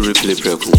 replay preku.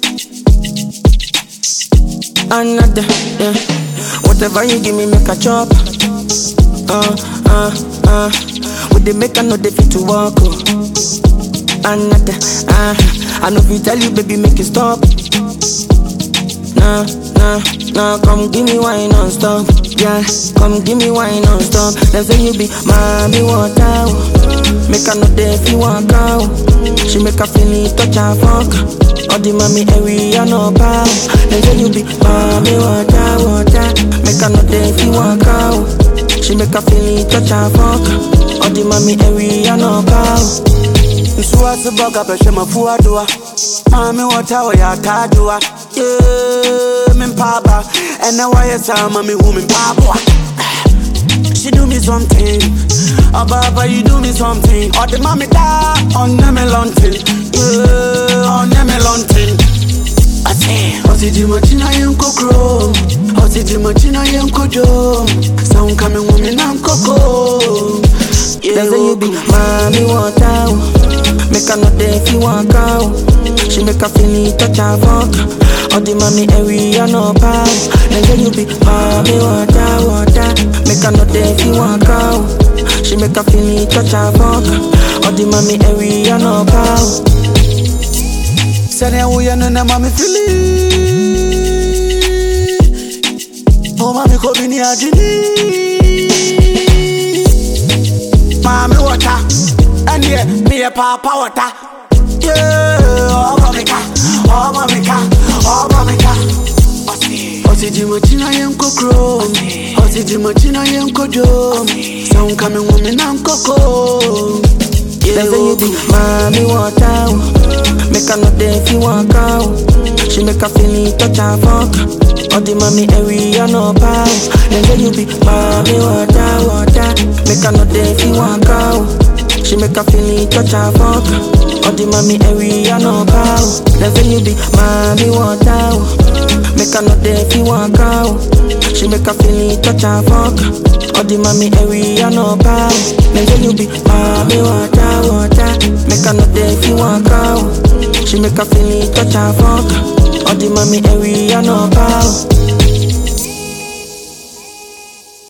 Another, yeah. Whatever you give me, make a chop. Uh, uh, uh. With the make I know they fit to walk. Oh. Another, uh. I know if you tell you, baby, make it stop. Nah, nah, nah. Come give me wine non-stop. Yeah, come give me wine non-stop. They say you be mommy water. oh. Make her know they feel walk out. She make her feel it, touch her fuck. All the mommy area no power. They say you be mommy water, water. Make her know they feel walk out. She make her feel it, touch her fuck. All the mommy area no power. nsuwase bɔga bɛhwɛ mafua doa maame wɔta wɔyɛ ataadoa ye mempaaba ɛnɛ wayɛ saa ma mehu me mpaaboa She do me something, Ababa you do me something. Or the mommy da on me lunting, yeah, on me lunting. I say, Oti di machina yen kokro, Oti di machina yen kojo. Sound coming woman and coco. They say you be mommy water. oh. Make her know they feel walk out. She make her feel it, touch her fuck. All the mommy area no power. They say you be mommy water, water. Make her know they feel walk out. She make her feel it, touch her fuck. All the mommy area no power. Sani awuye no na mami fili. Oh mami ko bini ajini. Mami wata, and yeah, me a papa wata. Yeah, oh mami ka, oh mami ka, oh mami ka. Osi di machina yen kokro, osi di machina yen kojo. Sound coming woman and coco. They say you be mommy water. oh. Make her know they feel walk out. She make her feel it, touch her fuck. All the mommy area no power. They say you be mommy water, water. Make her know they feel walk out. She make her feel it, touch her fuck. All the mommy area no power. They say you be mommy water. oh. Make her know they feel walk out. She make her feel it, touch her fuck. All the mommy area no power. They say you be mommy water, water. Make her know they feel walk out. She make her feel it, touch her fuck. All the mommy area no power.